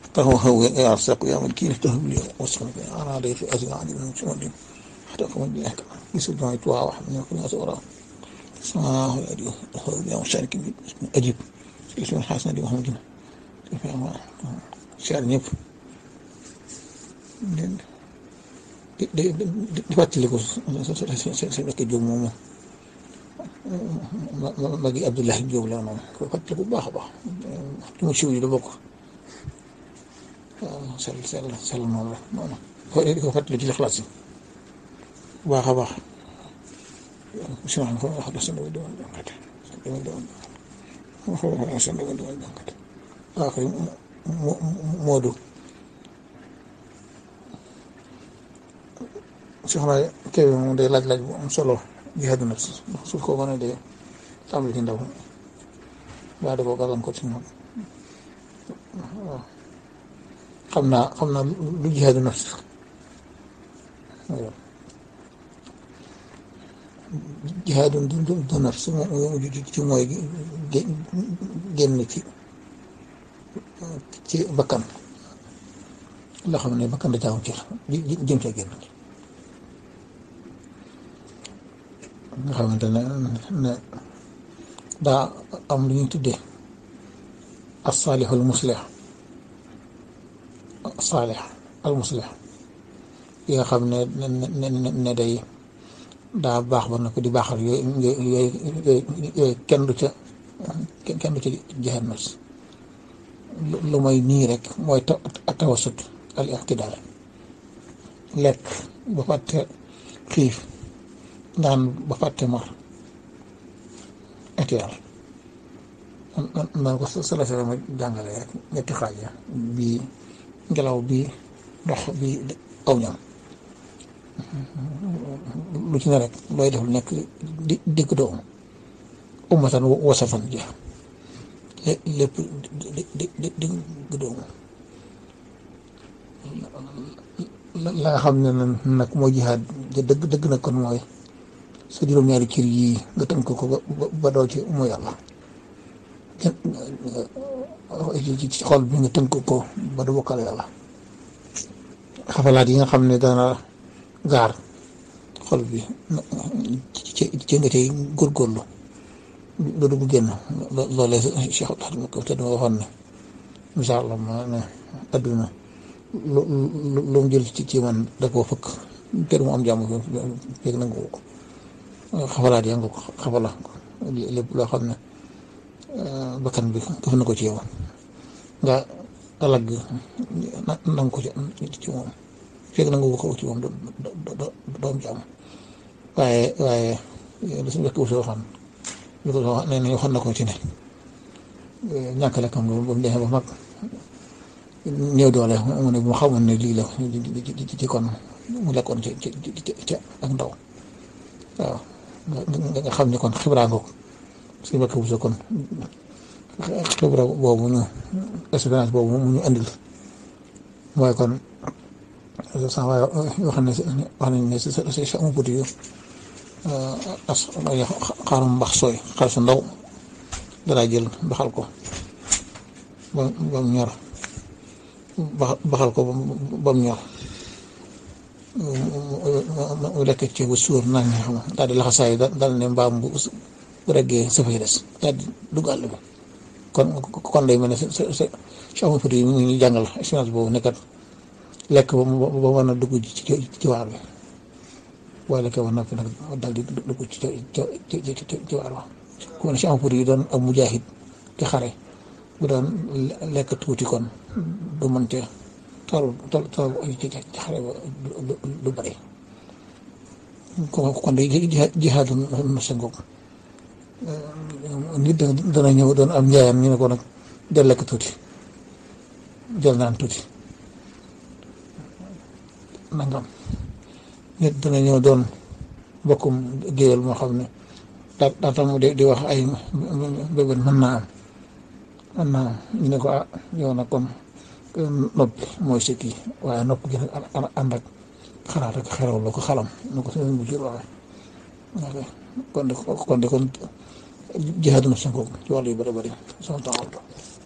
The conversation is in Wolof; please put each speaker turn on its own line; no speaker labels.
فهو هو يرزق يا ملكين افتهم لي وصفهم أنا ضيف أزل عن من شمال حتى قوم بي أحكام يسجد ما يتوى واحد من يكون أسورا سماه الأديو هو يوم شارك أجيب اسم الحسن دي محمد شعر ñëpp di di di fàttaliku sa nekk Jóob moomu ma gi Abdullahi Jóob la moom ko fàttaliku bu baax a baax ci mu siw yi da bokk waaw sell sell sell moom la moom ko di ko fàttali ci xalaat si bu baax a baax si ma ko wax la seen doon jànkat doon doon wax seen doon doon jànkat waaw kay Moodu soxna Kébé moom day laaj laaj bu am solo jihaadu nafs su ko mën a dee tàmbali ci ndaw waa da ko gàllankoor ci moom waaw xam naa xam naa lu jihaadu nafs jihaadu du nafs ci mooy génn ci ci bakkan loo xam ne bakkan da caaw cër jëm ca génn nga xamante ne ne daa am lu ñuy tuddee as-saalih al-muslih saalih al-muslih yi nga xam ne ne ne day daa baax ba na ko di baaxal yooyu yooyu yooyu kenn du ca kenn du ca jihaad nafs lu mooy nii rek mooy tawasut al iqtidaal lekk ba fàtte xiif naan ba fàtte mar etial man ko salafé ma jàngale rek ñetti xaaj ya bii ngelaw bii ndox bii aw ñam lu ci ne rek looy def lu nekk di digg doomu ummatan wasafan ja lépp di di di digg doomu la nga xam ne nag mooy jihaad dëgg dëgg nag kon mooy sa juróom-ñaari cër yii nga tënk ko ba doo ci mooy yàlla ci xol bi nga tënk ko ba du bokkal yàlla xafalaat yi nga xam ne dana gaar xol bi ci ci nga tey góorgóorlu du dugg génn loolee Cheikh Abdou ko te dama waxoon ne misaal la ma ne adduna lu lu lu mu jël ci ci man da koo fëkk kër mu am jàmm fekk nangu ko xafalaat yaa nga ko xafala lépp loo xam ne bakkan bi def na ko ci yow nga alag nang ko ci moom fekk nangu ko ci moom doo am jàmm waaye waaye li suñu wekk usoo waxoon li ko wax nee nañu waxoon na ko ci ne ñàkk lekkam nga ba mu demee ba mag néew doole mu ne bu ma xamoon ne lii la ci kon mu lekkoon ci ci ci ak ndaw waaw nga xam ne kon xibraa nga ko suñu bakk bu sa kon xibra boobu ñu expérience boobu mu ñu andil mooy kon sax waaye wax ne wax nañ ne si sa sa un petit yu as xaarum mbax sooy xaal su ndaw danaa jël baxal ko ba ba mu ñor baxal ko ba mu ñor mu lekk ci bu suur naan ñi xam daal di laxasaay daal ne mbaam bu bu reggee sa fay des daal di dugg àll bi kon kon day mel ne sa sa sa champs yi mu ngi jàngal expérience boobu nekkat lekk ba ba mën a dugg ci ci waar bi boo lekkee ba noppi nag daal di dugg ci ci ci waar ba ku ne champs yi doon am mujaahid ci xare bu doon lekk tuuti kon du mën te tool tool tool ci xare ba du bëri kon kon day jihaadu na sa ngoog nit dana ñëw doon am njaayam ñu ne ko nag del lekk tuuti jël naan tuuti nangam nit dana ñëw doon bokkum géwél moo xam ne daa daa tam di di wax ay bébét mën naa am mën naa am ñu ne ko ah yow nag kon noppi mooy sa kii waaye nopp gi nag ànd ak xalaat ak xeraw la ko xalam na ko seen bu jur waxee kon de kon de kon jihaadu na sa ngoog ci wàllu yu bëri bëri sama temps